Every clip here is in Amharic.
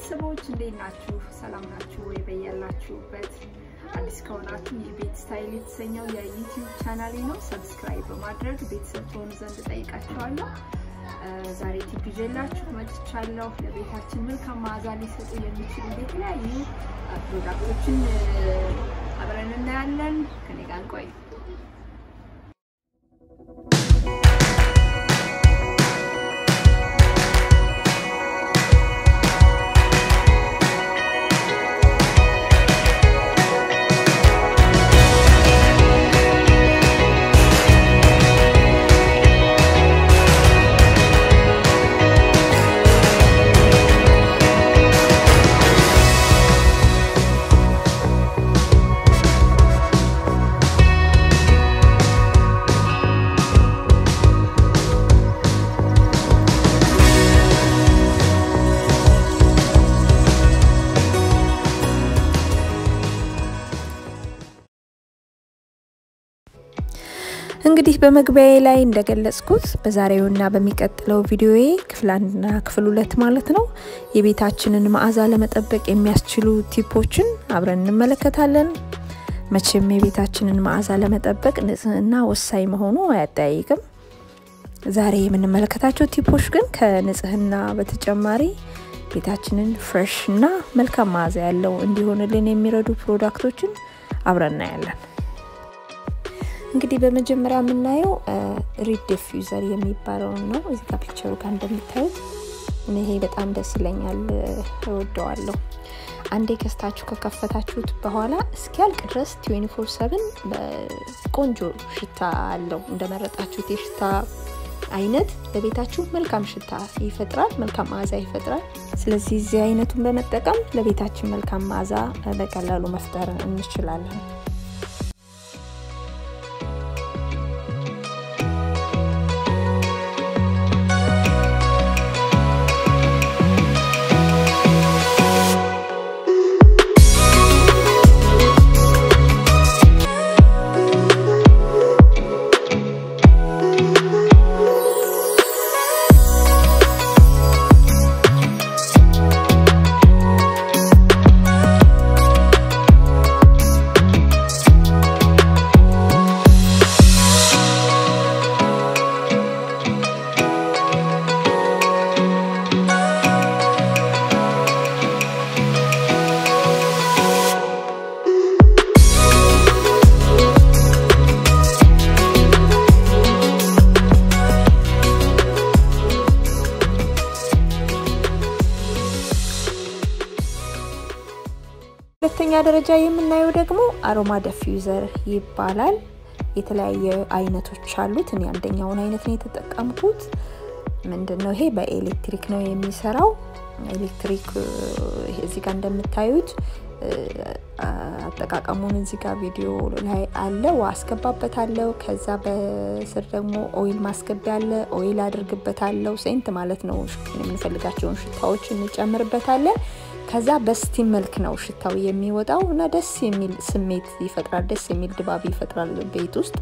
ቤተሰቦች እንዴት ናችሁ? ሰላም ናችሁ ወይ? በያላችሁበት አዲስ ከሆናችሁ ይህ ቤት ስታይል የተሰኘው የዩቲዩብ ቻናሌ ነው። ሰብስክራይብ በማድረግ ቤተሰብ ትሆኑ ዘንድ ጠይቃችኋለሁ። ዛሬ ቲፕ ይዤላችሁ መጥቻለሁ። ለቤታችን መልካም መዓዛ ሊሰጡ የሚችሉ የተለያዩ ፕሮዳክቶችን አብረን እናያለን። ከኔ ጋር ቆይ እንግዲህ በመግቢያዬ ላይ እንደገለጽኩት በዛሬውና በሚቀጥለው ቪዲዮዬ ክፍል አንድና ክፍል ሁለት ማለት ነው የቤታችንን መዓዛ ለመጠበቅ የሚያስችሉ ቲፖችን አብረን እንመለከታለን። መቼም የቤታችንን መዓዛ ለመጠበቅ ንጽህና ወሳኝ መሆኑ አያጠያይቅም። ዛሬ የምንመለከታቸው ቲፖች ግን ከንጽህና በተጨማሪ ቤታችንን ፍሬሽ እና መልካም መዓዛ ያለው እንዲሆንልን የሚረዱ ፕሮዳክቶችን አብረን እናያለን። እንግዲህ በመጀመሪያ የምናየው ሪድ ዲፊውዘር የሚባለውን ነው። እዚህ ጋር ፒክቸሩ ጋር እንደምታዩት ይሄ በጣም ደስ ይለኛል፣ እወደዋለሁ። አንዴ ከስታችሁ ከከፈታችሁት በኋላ እስኪያልቅ ድረስ 24 ሰብን ቆንጆ ሽታ አለው። እንደመረጣችሁት የሽታ አይነት ለቤታችሁ መልካም ሽታ ይፈጥራል፣ መልካም መዓዛ ይፈጥራል። ስለዚህ እዚህ አይነቱን በመጠቀም ለቤታችን መልካም መዓዛ በቀላሉ መፍጠር እንችላለን። ሁለተኛ ደረጃ የምናየው ደግሞ አሮማ ደፊውዘር ይባላል። የተለያየ አይነቶች አሉት። እኔ አንደኛውን አይነት ነው የተጠቀምኩት። ምንድን ነው ይሄ በኤሌክትሪክ ነው የሚሰራው። ኤሌክትሪክ እዚህ ጋር እንደምታዩት አጠቃቀሙን እዚህ ጋር ቪዲዮ ላይ አለ። ውሃ አስገባበታለሁ። ከዛ በስር ደግሞ ኦይል ማስገቢያ አለ። ኦይል አድርግበታለሁ። ሴንት ማለት ነው። የምንፈልጋቸውን ሽታዎች እንጨምርበታለን። ከዛ በስቲም መልክ ነው ሽታው የሚወጣው እና ደስ የሚል ስሜት ይፈጥራል። ደስ የሚል ድባብ ይፈጥራል ቤት ውስጥ።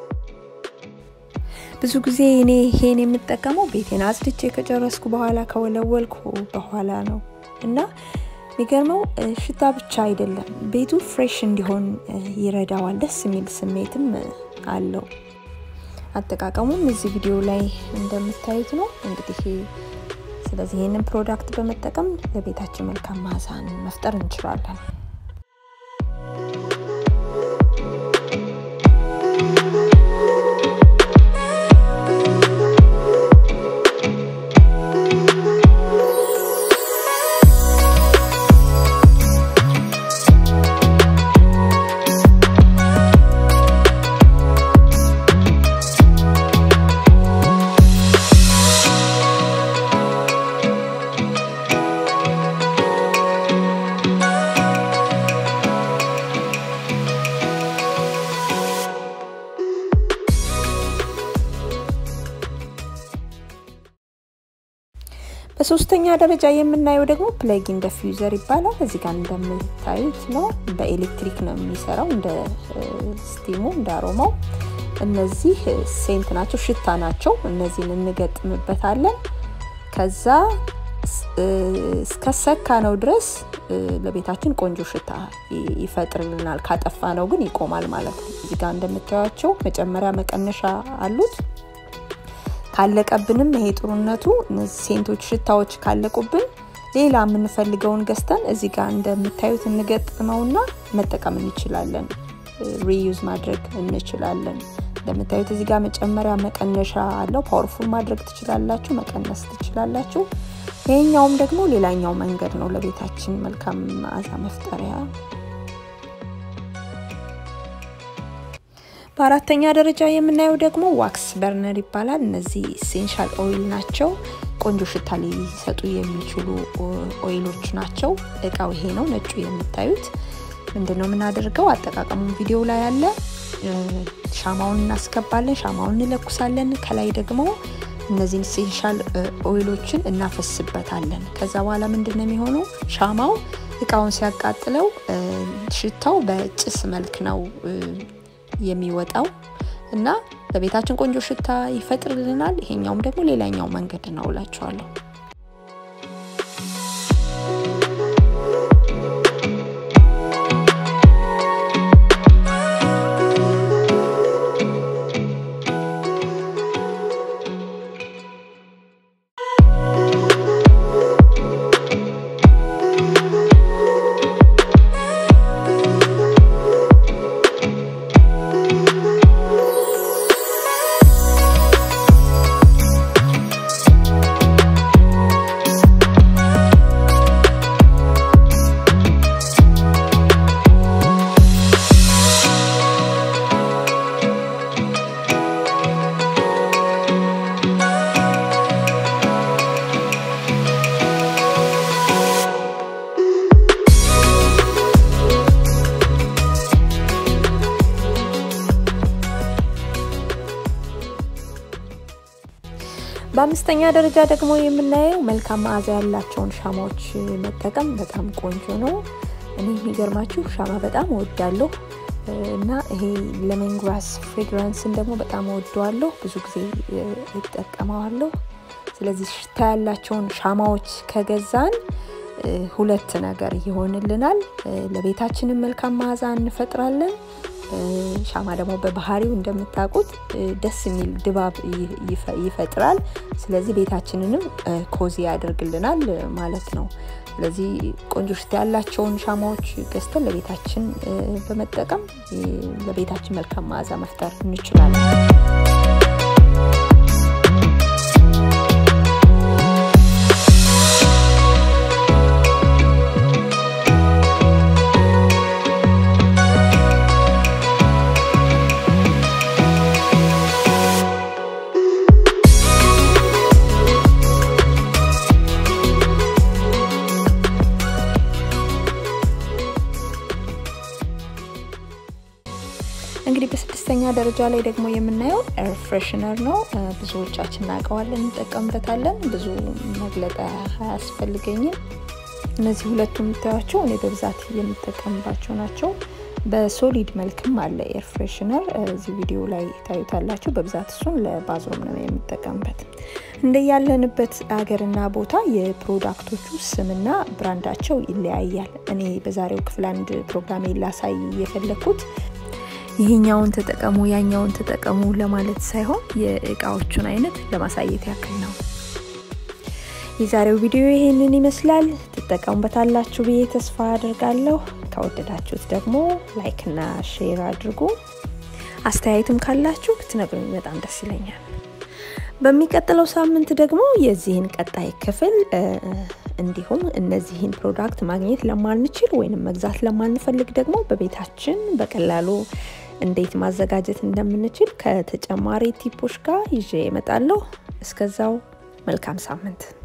ብዙ ጊዜ እኔ ይሄን የምጠቀመው ቤቴን አጽድቼ ከጨረስኩ በኋላ ከወለወልኩ በኋላ ነው እና የሚገርመው ሽታ ብቻ አይደለም፣ ቤቱ ፍሬሽ እንዲሆን ይረዳዋል። ደስ የሚል ስሜትም አለው። አጠቃቀሙም እዚህ ቪዲዮ ላይ እንደምታዩት ነው እንግዲህ ስለዚህ ይህንን ፕሮዳክት በመጠቀም ለቤታችን መልካም መዓዛን መፍጠር እንችላለን። በሶስተኛ ደረጃ የምናየው ደግሞ ፕለጊን ደፊውዘር ይባላል። እዚህ ጋር እንደምታዩት ነው። በኤሌክትሪክ ነው የሚሰራው፣ እንደ ስቲሙ እንደ አሮማው። እነዚህ ሴንት ናቸው፣ ሽታ ናቸው። እነዚህን እንገጥምበታለን። ከዛ እስከሰካ ነው ድረስ ለቤታችን ቆንጆ ሽታ ይፈጥርልናል። ካጠፋ ነው ግን ይቆማል ማለት ነው። እዚህ ጋር እንደምታዩቸው መጨመሪያ መቀነሻ አሉት። ካለቀብንም ይሄ ጥሩነቱ እነዚህ ሴንቶች ሽታዎች ካለቁብን ሌላ የምንፈልገውን ገዝተን እዚህ ጋር እንደምታዩት እንገጥመውና መጠቀም እንችላለን። ሪዩዝ ማድረግ እንችላለን። እንደምታዩት እዚህ ጋር መጨመሪያ መቀነሻ አለው። ፓወርፉል ማድረግ ትችላላችሁ፣ መቀነስ ትችላላችሁ። ይሄኛውም ደግሞ ሌላኛው መንገድ ነው ለቤታችን መልካም መዓዛ መፍጠሪያ። በአራተኛ ደረጃ የምናየው ደግሞ ዋክስ በርነር ይባላል። እነዚህ ኢሴንሻል ኦይል ናቸው። ቆንጆ ሽታ ሊሰጡ የሚችሉ ኦይሎች ናቸው። እቃው ይሄ ነው፣ ነጩ የምታዩት። ምንድን ነው የምናደርገው? አጠቃቀሙን ቪዲዮ ላይ አለ። ሻማውን እናስገባለን፣ ሻማውን እንለኩሳለን። ከላይ ደግሞ እነዚህን ኢሴንሻል ኦይሎችን እናፈስበታለን። ከዛ በኋላ ምንድን ነው የሚሆነው? ሻማው እቃውን ሲያቃጥለው ሽታው በጭስ መልክ ነው የሚወጣው እና በቤታችን ቆንጆ ሽታ ይፈጥርልናል። ይሄኛውም ደግሞ ሌላኛው መንገድ ነው እላችኋለሁ። በአምስተኛ ደረጃ ደግሞ የምናየው መልካም መዓዛ ያላቸውን ሻማዎች መጠቀም በጣም ቆንጆ ነው። እኔ የሚገርማችሁ ሻማ በጣም እወዳለሁ እና ይሄ ሌመን ግራስ ፍሬግራንስን ደግሞ በጣም እወደዋለሁ። ብዙ ጊዜ እጠቀመዋለሁ። ስለዚህ ሽታ ያላቸውን ሻማዎች ከገዛን ሁለት ነገር ይሆንልናል። ለቤታችንም መልካም መዓዛ እንፈጥራለን። ሻማ ደግሞ በባህሪው እንደምታውቁት ደስ የሚል ድባብ ይፈጥራል። ስለዚህ ቤታችንንም ኮዚ ያደርግልናል ማለት ነው። ስለዚህ ቆንጆ ሽታ ያላቸውን ሻማዎች ገዝተን ለቤታችን በመጠቀም ለቤታችን መልካም መዓዛ መፍጠር እንችላለን። እንግዲህ በስድስተኛ ደረጃ ላይ ደግሞ የምናየው ኤር ፍሬሽነር ነው። ብዙዎቻችን እናውቀዋለን፣ እንጠቀምበታለን። ብዙ መግለጫ አያስፈልገኝም። እነዚህ ሁለቱ የምታዩቸው እኔ በብዛት የምጠቀምባቸው ናቸው። በሶሊድ መልክም አለ ኤር ፍሬሽነር፣ እዚህ ቪዲዮ ላይ ታዩታላችሁ። በብዛት እሱን ለባዝሩም ነው የምጠቀምበት። እንደ ያለንበት ሀገርና ቦታ የፕሮዳክቶቹ ስምና ብራንዳቸው ይለያያል። እኔ በዛሬው ክፍል አንድ ፕሮግራሜ ላሳይ የፈለግኩት ይህኛውን ተጠቀሙ ያኛውን ተጠቀሙ ለማለት ሳይሆን የእቃዎቹን አይነት ለማሳየት ያክል ነው። የዛሬው ቪዲዮ ይሄንን ይመስላል። ትጠቀሙበታላችሁ ብዬ ተስፋ አድርጋለሁ። ከወደዳችሁት ደግሞ ላይክና ሼር አድርጉ። አስተያየትም ካላችሁ ብትነግሩኝ በጣም ደስ ይለኛል። በሚቀጥለው ሳምንት ደግሞ የዚህን ቀጣይ ክፍል እንዲሁም እነዚህን ፕሮዳክት ማግኘት ለማንችል ወይም መግዛት ለማንፈልግ ደግሞ በቤታችን በቀላሉ እንዴት ማዘጋጀት እንደምንችል ከተጨማሪ ቲፖች ጋር ይዤ እመጣለሁ። እስከዛው መልካም ሳምንት